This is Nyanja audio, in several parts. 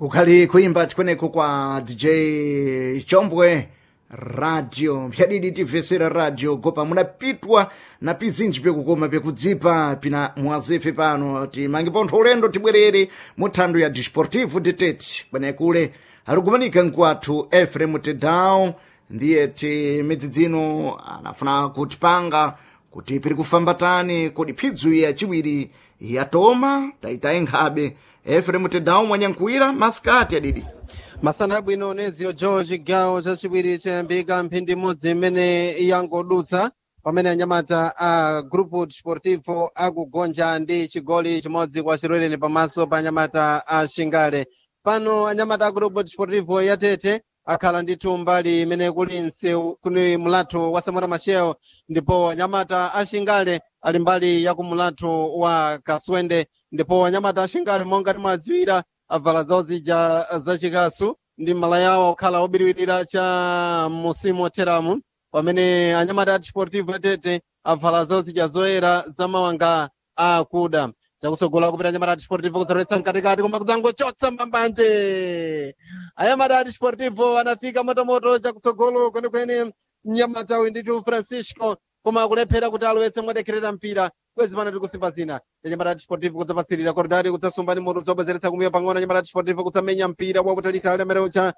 kukhali kuimba tikweneko kwa dj chombwe radio mphyaɗiɗi tivesera radio gopa munapitwa na pizinji pekukoma pekudzipa pina mwazefe pano timange pontho ulendo tibwerere mu thando ya disportivo detete kwenekule ali kumanika nkwathu efrem tedao ndiye timidzi dzino anafuna kutipanga kuti piri kufamba tani kodi phibzu yaciwiri yatoma taitayi nkhabe efrem tedao mwanyankuwira masikati adidi masana abwino neziyo george gawo chachiwiri chayambika mphindi imodzi imene yangodutsa pamene anyamata a grupo desportivo akugonja ndi chigoli chimodzi kwa chirwereni pamaso pa anyamata a shingale pano anyamata a grupo desportivo yatete akhala ndithu mbali imene kuli msewu kuli mulatho wa samora machel ndipo anyamata a shingale ali mbali ya kumulatho wa kaswende ndipo anyamata a shingale monga timadziwira avala zawo zija zachikasu ndi mala yawo okhala obiriwirira cha musimu otheramu pamene anyamata a desportivo yatete avala zawo zija zoyera zamawanga akuda chakusogola kupita anyamata a desportivo kuzoletsa mkatikati koma kudzangochotsa mbambanje anyamata a desportivo anafika motomoto chakutsogolo kwenekwene mnyamata uyu ndithu francisco koma akulephera kuti alowetse mwadekherera mpira kwezi pano tiri kusimba zina anyamata a desportivo kudzapasirira koridari kudzasumba ndi mutu kudzobwezeretsa kumbuyo pang'ono anyamata a desportivo kudzamenya mpira wakutalika amene ucha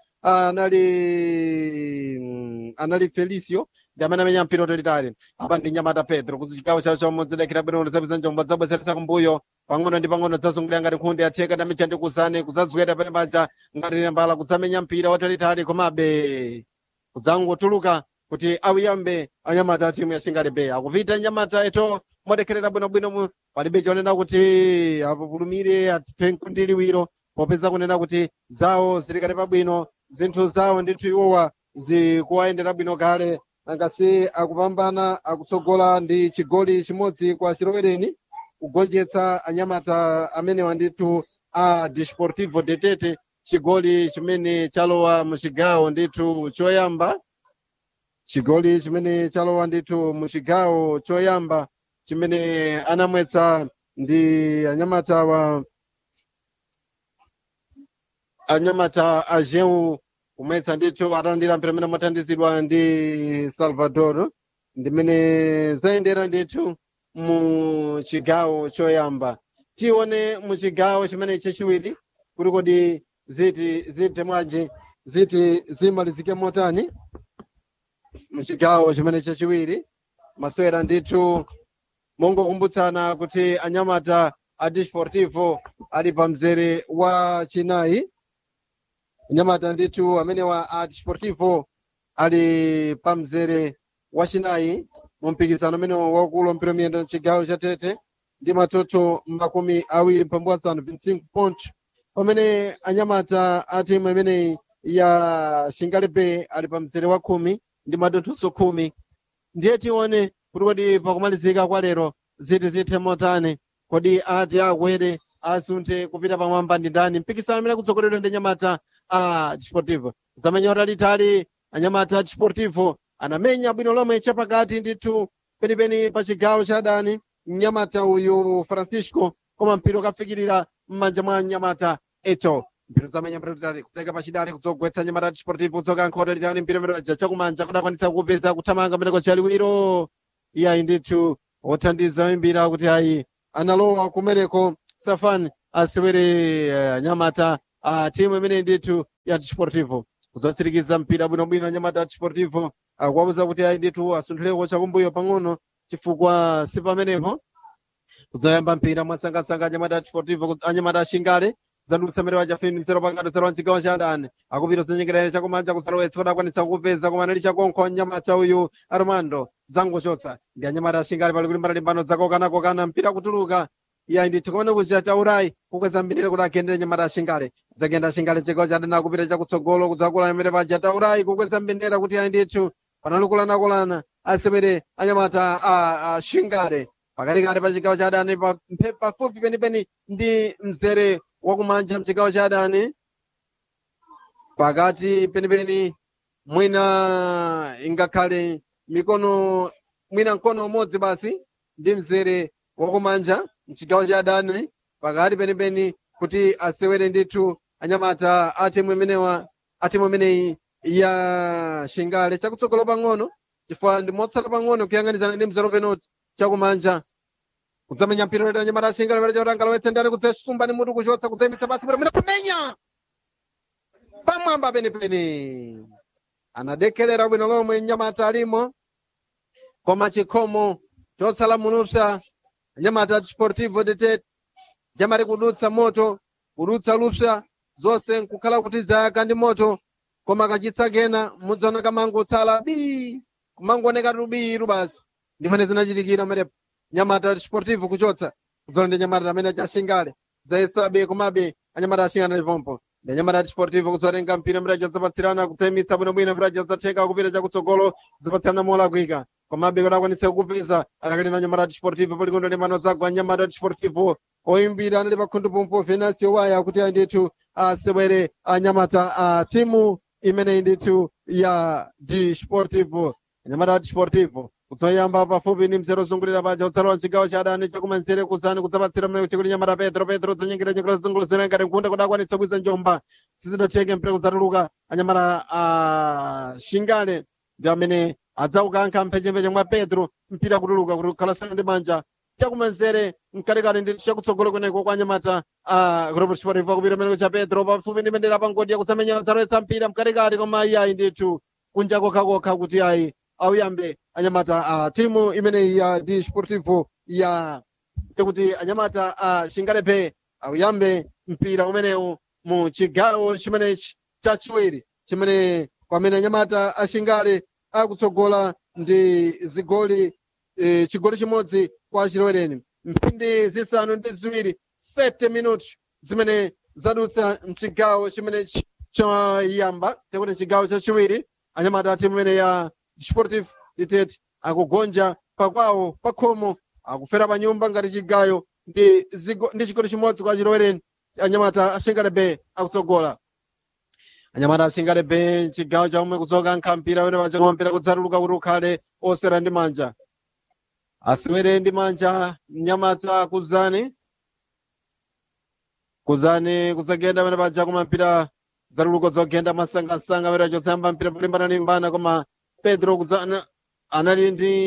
anali mm, anali felicio ndi amene amenya mpira utalitali apa ndi nyamata pedro kuti chigawo chawo chomodzelekera bwino zapeza njombo dzabwezeretsa kumbuyo pang'ono ndi pang'ono dzazungulira ngati nkhundi yatheka ndi amicha ndi kuzane kudzazwera pene paja ngati mbala kudzamenya mpira watalitali komabe kudzangotuluka kuti awiyambe anyamata a timu ya shingale bay akupita nyamata eto modekherera bwinobwino palibe chonena kuti apupulumire atiphe nkundiliwiro popeza kunena kuti zawo zilikali pabwino zinthu zawo ndithu iwowa zikuwayendera bwino kale angasi akupambana akutsogola ndi chigoli chimodzi kwa chilowereni kugonjetsa anyamata amenewa ndithu a desportivo detete chigoli chimene chalowa muchigawo ndithu choyamba chigoli chimene chalowa ndithu muchigawo choyamba chimene anamwetsa ndi anyamata wa anyamata a jeu kumwetsa ndithu atalandira mpira amene amathandizidwa ndi salvador ndimene zayendera ndithu mu chigawo choyamba tione mu chigawo chimene chachiwiri kuti kodi ziti zite mwaji ziti zimalizike motani muchigawo chimene chachiwiri masewera ndithu mongokumbutsana kuti anyamata a desportivo ali pa mzere wa chinayi anyamata ndithu amenewa a desportivo ali pa mzere wa chinayi mu mpikisano umene wakulu mpira miyendo mchigawo cha tete ndi matoto makumi awiri mphambu asanu 25 point pamene anyamata a timu imeneyi ya shingale bay ali pa mzere wa khumi ndi madonthoso khumi ndiye tione kuti kodi pakumalizika kwa lero ziti zithe motani kodi ati akwere asunthe kupita pamwamba ndi ndani mpikisano amene akutsogoledwa ndi anyamata a desportivo zamenya utalitali anyamata a desportivo anamenya bwino lomwe chapakati ndithu penipeni pa chigawo cha dani mnyamata uyu francisco koma mpira ukafikirira m'manja mwa nyamata eto mpira zamenya mpira utali kutseka pachidale kudzogwetsa nyamata desportivo kutsoka nkhoto litali mpira umene waja chakumanja kudakwanitsa kupeza kuthamanga mmeneko chaliwiro iyayi ndithu othandiza oyimbira kuti ayi analowa kumeneko safan asewere uh, nyamata a uh, timu imene ndithu ya desportivo kudzatsirikiza mpira bwinobwino anyamata a desportivo akuwawuza kuti ayi ndithu asunthuleko chakumbuyo pang'ono chifukwa si pamenepo kudzayamba mpira mwasangasanga anyamata a desportivo anyamata a shingale zandutsa mmene wachafini mzero pakati zero mchigawo cha adani akupita zenyekerere chakumanja kusalowetsa kudakwanitsa kupeza koma anali chakonkho anyamata uyu armando zangochotsa ndi anyamata ashingale pali kulimbana limbano zakokana-kokana mpira kutuluka iya ndithu kumene kuja chaurayi kukweza mbirire kuti agendere nyamata ashingale dzagenda ashingale chigawo cha adani akupita chakutsogolo kudzakula amene paja taurayi kukweza mbendera kuti ayi ndithu panalukulanakulana asewere anyamata a shingale pakatikati pa chigawo cha adani pafupi penipeni ndi mzere wakumanja mchigawo cha adani pakati penipeni mwina ingakhale mikono mwina mkono umodzi basi ndi mzere wakumanja mchigawo cha adani pakati penipeni kuti asewere ndithu anyamata a timu imenewa a timu imeneyi ya shingale chakutsogolo pang'ono chifukwa ndi motsala pang'ono kuyang'anizana ndi mzero penalty chakumanja kudzamenya mpira leta nyamata a shingale pera chautanga lowetsa ndani kudzasumba ni mutu kuchotsa kudzayimitsa basi bwino kumenya pamwamba penipeni anadekelera bwino lomwe nyamata alimo koma chikhomo chotsala mulupsa nyamata sportivo de tete jamari kudutsa moto kudutsa lupsa zonse nkukhala kuti zayaka ndi moto koma kachitsa kena mudzaona kamangotsala bi kumangooneka tubiru basi ndimene zinachitikira merepo nyamata sportivo kuchotsa kuzola ndi nyamata amene achashingale zayesabe komabe anyamata ashingana livompo ndi nyamata sportivo kudzatenga mpira mirajo zapatsirana kudzayimitsa bwinobwino mirajo zatheka kupita chakutsogolo zapatsirana molakwika komabe kuti akwanitse kupeza akakali na nyamata sportivo polikondo limano zagwa nyamata sportivo oyimbira anali pakhundu pompo venasio waya kuti ayi ndithu asewere anyamata a timu imeneyi ndithu ya d sportivo anyamata a sportivo kudzoyamba pafupi ndi mzero zungulira paja utsalowa mchigawo cha adani chakumanzere kuzani kudzapatsira mleko chikuti nyamata petro petro dzanyengera nyengera zungulizira ngati nkunda kuti akwanitse kuiza njomba sizidatheke mpira kudzatuluka anyamata a shingale ndi amene adzaukankha mphechempheche mwa petro mpira kutuluka kuti kukhalasana ndi manja chakumanzere mkatikati ndi chakutsogolo kweneko kwa anyamata a robert sportivo kupita mmeneko cha petro pafupi ndi mendera pangodi yakusamenya dzalowetsa mpira mkatikati koma ayi ndithu kunja kokhakokha kuti ayi auyambe anyamata a timu imeneyi ya d sportivo ya yakuti anyamata a shingalepe auyambe mpira umenewu mu chigawo chimenechi chachiwiri chimene pamene anyamata a shingale akutsogola ndi zigoli e, chigoli chimodzi kwa chilowereni mphindi zisanu ndi ziwiri 7 minuti zimene zadutsa mchigawo chimenechi choyamba tekuti chigawo chachiwiri anyamata a timu imene ya sportive ditete akugonja pakwawo pakhomo akufera pa nyumba ngati chigayo ndi zigo- ndi chigoli chimodzi kwa chilowereni anyamata ashingale bay akutsogola anyamata ashingale bay chigawo chamwe kudzoka nkhampira wene paja koma mpira kudzatuluka kuti ukhale osera ndi manja asewere ndi manja mnyamata kuzani kuzani kudzagenda wene paja koma mpira dzatuluka dzogenda masangasanga wene achotsamba mpira polimbana koma pedro kudzana anali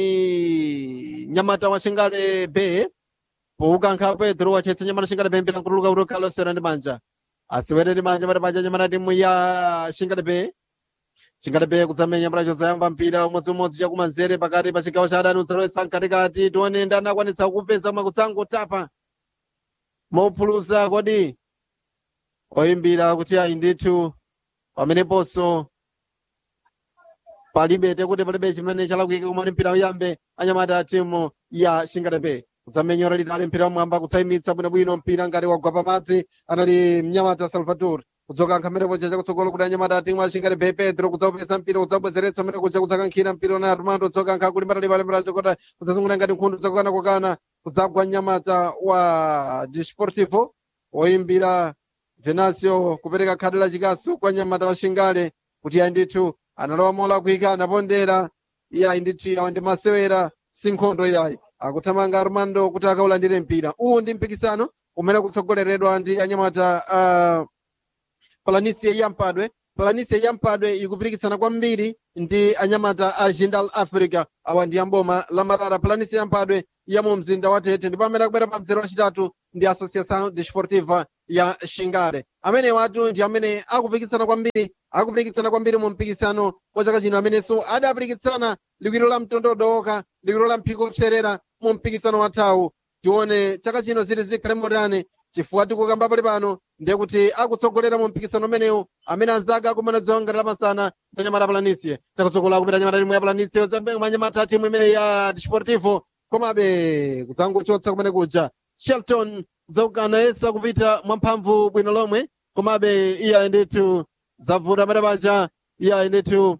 ndi nyamata wa shingale bay poukankha pedro wachetsa nyamata shingale bay mpira nkutuluka kuti ukhale osera ndi manja asewere ndi manja pati paja nyamata timu ya shingale bay shingale bay kudzamenya mpira chodzayamba mpira umodzimodzi chakumanzere pakati pa chigawo cha adani udzalowetsa mkatikati tione ndani akwanitsa kupeza mwe kudzangotapa mophulusa kodi oyimbira kuti ayi ndithu pameneponso palibe tekuti palibe chimene chalakwika koma mpira uyambe anyamata a timu ya shingalepe kudzamenyora litali mpira wamwamba kudzayimitsa bwinobwino mpira ngati wagwa pamadzi anali mnyamata salvador kudzoka nkhamerepo cha chakutsogolo kuti anyamata a timu a shingalepe pedro kudzaupeza mpira kudzabwezeretsa mene kuja kudzakankhira mpira na armando kudzoka nkha kulimbana lipalepera chokota kudzazungulira ngati nkhundu dzakukana kokana kudzagwa nyamata wa disportivo oyimbira venasio kupereka khadi la chikasu kwa nyamata wa shingale kuti ayi ndithu analowa molakwika anapondera iye ayi ndithu awa ndi masewera si nkhondo iyayi akuthamanga armando kuti akaulandire mpira uwu ndi mpikisano umene kutsogoleredwa ndi anyamata uh, palanisia yampadwe palanisia yampadwe ikupirikitsana kwambiri ndi anyamata a jindal africa awa ndi amboma la marara palanisia yampadwe ya mu mzinda wa tete ndipo amene akubwera pa mzere wachitatu ndi associação desportiva ya shingale amene watu ndi amene akupikisana kwambiri akupikisana kwambiri mu mpikisano wa chaka chino amenenso adapikisana likwiro la mtondodo okha likwiro la mphiko kupserera mu mpikisano wathawu tione chaka chino ziti zikhale motani chifukwa tikukamba pali pano ndiye kuti akutsogolera mu mpikisano umenewu amene anzake akumana dzongati lamasana ndi anyamata palanisia chakutsogola kupita anyamata timu ya palanisia ozambe anyamata timu imene ya desportivo komabe kudzangochotsa kumene kuja shelton zakukanayesa kupita mwamphamvu bwino lomwe komabe iye ayi ndithu zavuta amene paja iye ayi ndithu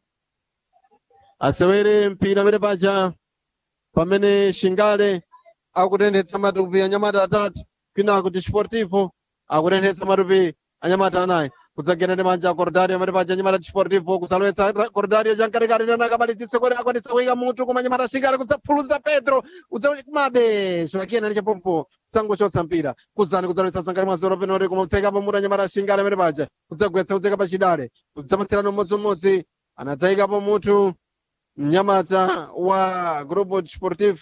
asewere mpira amene paja pamene shingale akutenthetsa matupi anyamata atatu kwinako desportivo akutenthetsa matupi anyamata anayi kudzagenda ndi manja cordario amene paja nyamata desportivo kudzalowetsa cordario chamkatikati tena akabalisitse kuti akwanisa kuyika mutu koma nyamata shingale kudzaphuluza pedro kudzamabe zvakiyena nechapompo kudzangochotsa mpira kuzani kudzalowetsa sankali mwazoro penori koma kudzayikapo mutu anyamata shingale amene paja kudzagwetsa kudzayika pachidale kudzamatsirano mmodzimmodzi anadzayikapo mutu mnyamata wa grupo desportivo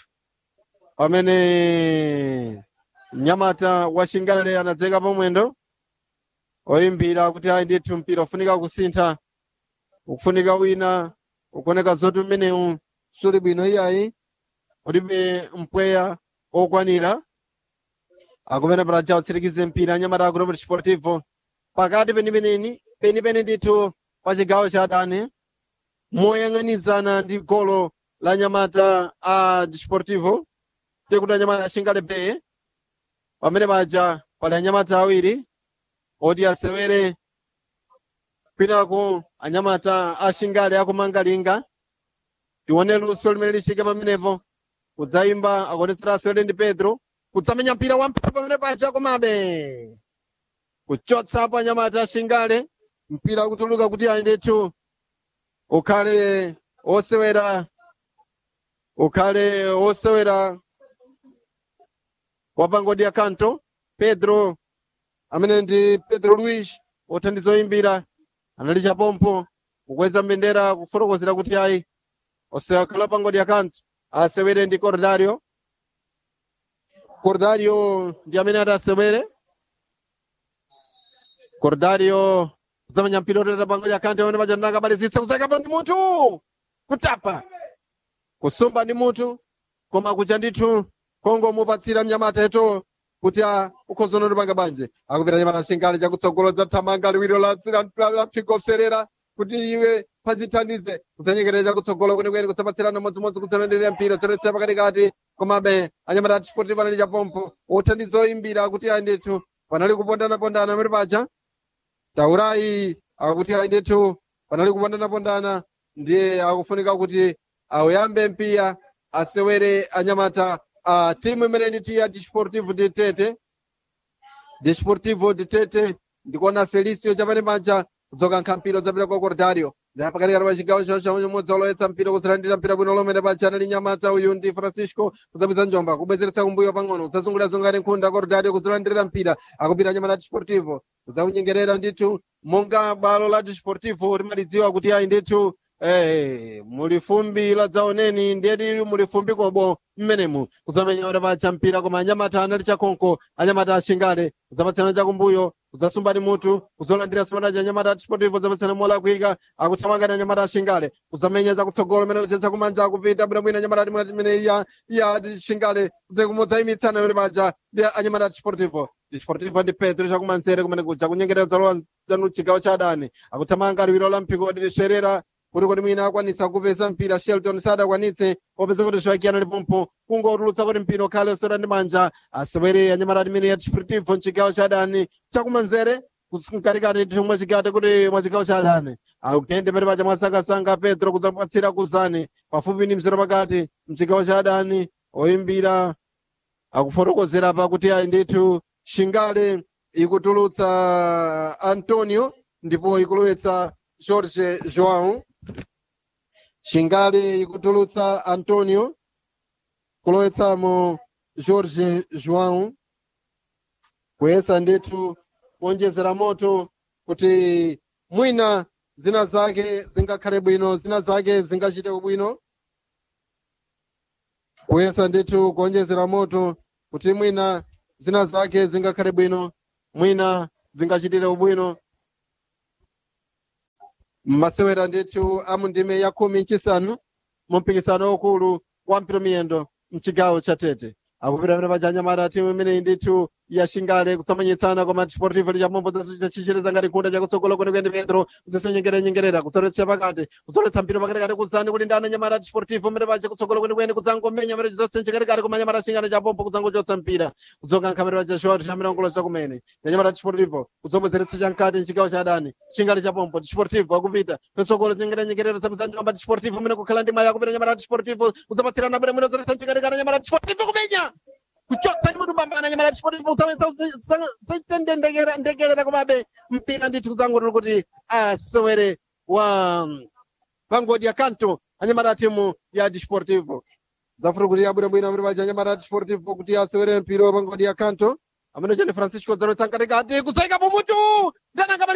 pamene mnyamata wa shingale anadzayikapo mwendo oyimbira kuti ayi ndithu mpira ufunika kusintha ukufunika wina ukuoneka zoti umenewu suli bwino iyayi ulibe mpweya okwanira akumene palaja utsirikize mpira anyamata a grupo desportivo pakati penipeneni penipeni ndithu pa chigawo cha adani moyang'anizana ndi golo la nyamata a desportivo tikuti anyamata ashingale beye pamene paja pali anyamata awiri oti asewere kwinako anyamata ashingale akumangalinga tione luso limene lishike pamenepo kudzayimba akuonetsera asewere ndi pedro kudzamenya mpira wamphamvu pamene paja komabe kuchotsapo anyamata ashingale mpira kutuluka kuti ayi ndithu ukhale osewera ukhale osewera wapangodi ya kanto pedro amene ndi pedro luis othandiza oyimbira anali chapompo kukweza mbendera kufotokozera kuti ayi osewakhala pangodi ya kanto asewere ndi cordario cordario ndi amene ati asewere cordario kudzamenya mpira oteta pangodi ya kanto amene paja ndakabalizitsa kudzayikapo ndi mutu kutapa kusumba ndi mutu koma kucha ndithu kongo mupatsira mnyamata eto kuti a ukhozona lupanga banje akupita nyamata shingale chakutsogolodza thamanga liwiro la la pfigo kuserera kuti iwe pazithandize kudzanyekerera chakutsogolo kwenikweni kutsapatsirana modzimodzi kutsanenderera mpira tsoletsa pakatikati komabe anyamata atisporti panali chapompo othandiza oyimbira kuti ayi ndithu panali kupondana-pondana amene paja taurayi akuti ayi ndithu panali kupondana-pondana ndiye akufunika kuti auyambe mpira asewere anyamata uh, timu imene ndithu ya desportivo de tete desportivo de tete ndikuona felicio chapane manja kudzoka nkhampiro zapita kwa cordario ndi pakatikati pa chigawo chawo chamodzi olowetsa mpira kuzilandira mpira bwino lomwe paja anali nyamata uyu ndi francisco kudzapita njomba kubwezeretsa kumbuyo pang'ono kudzazungulira-zungulira nkhunda cordario kuzilandirira mpira akupita nyamata desportivo kudzakunyengerera ndithu monga bwalo la desportivo limalidziwa kuti ayi ndithu Eh, mulifumbi la dzaoneni ndiye lili mulifumbi kobo mmenemu kudzamenya ora pacha mpira koma anyamata anali chakonko anyamata ashingale kudzapatsana chakumbuyo kudzasumba ndi mutu kuzolandira simanaja anyamata atisportivo kudzapatsana mola kuika akuthamangani anyamata ashingale kudzamenya chakutsogolo mene kuchetsa kumanja akupita bwinobwino anyamata timwe timene iya iya ashingale kumodzaimitsana yone paja ndi anyamata atisportivo desportivo ndi pedro chakumanzere kumene kuja kunyengerera dzalowa zanu chigawo cha adani akuthamanga liwiro la mpiko lidiswerera kuti kuti mwina akwanitsa kupeza mpira shelton sadakwanitse popeza kuti zviwakiyana lipompo kungotulutsa kuti mpira ukhale osera ndi manja asewere anyamata timene ya desportivo mchigawo cha adani chakumanzere mkatikati ndithu mwachigate kuti mwachigawo cha adani akuyende pene paja mwasangasanga pedro kudzapatsira kuzani pafupi ndi mzero pakati mchigawo cha adani oyimbira akufotokozera pa kuti ayi ndithu shingale ikutulutsa antonio ndipo ikulowetsa jorge joão shingale ikutulutsa antonio kulowetsamo jorge joão kuyesa ndithu kuonjezera moto kuti mwina zina zake zingakhale bwino zina zake zingachite bwino kuyesa ndithu kuonjezera moto kuti mwina zina zake zingakhale bwino mwina zingachitire ubwino masewera ndithu amundime ya khumi nchisanu mu mpikisano waukulu wa mpira miyendo mchigawo cha tete akupita pene paja anyamata timu imeneyi ndithu yashingale kutsamanyitsana koma desportivo ndi chamombo chachichereza ngati khunda chakutsogolo kwenikweni pedro kuzisonyengeranyengerera kudzoletsa pakati kudzoletsa mpira pakatikati kuzani kuti ndani anyamata desportivo mene paja kutsogolo kwenikweni kudzangomenya mene chizosenjekatikati koma anyamata ashingale chapompo kudzangochotsa mpira kudzoka nkhamera paja shoti chamirongola chakumene ndi anyamata desportivo kudzobwezeretsa chamkati mchigawo cha adani shingale chapompo desportivo akupita kutsogolo nyengeranyengerera samizanjomba desportivo mene kukhala ndi maya akupita anyamata desportivo kudzapatsirana bwino mwino zoletsa mchikatikati anyamata desportivo kumenya kuchotsa ndi mutu pambana nyamata chipotivo ndekelera komabe mpira ndithu kudzangotolo kuti asewere wa pangodi ya kanto anyamata a timu ya disportivo zafuna kuti abwinobwino amene paja anyamata a disportivo kuti asewere mpira wa pangodi ya kanto amene chani francisco zalowetsa mkatikati kusaikapo mutu ndananga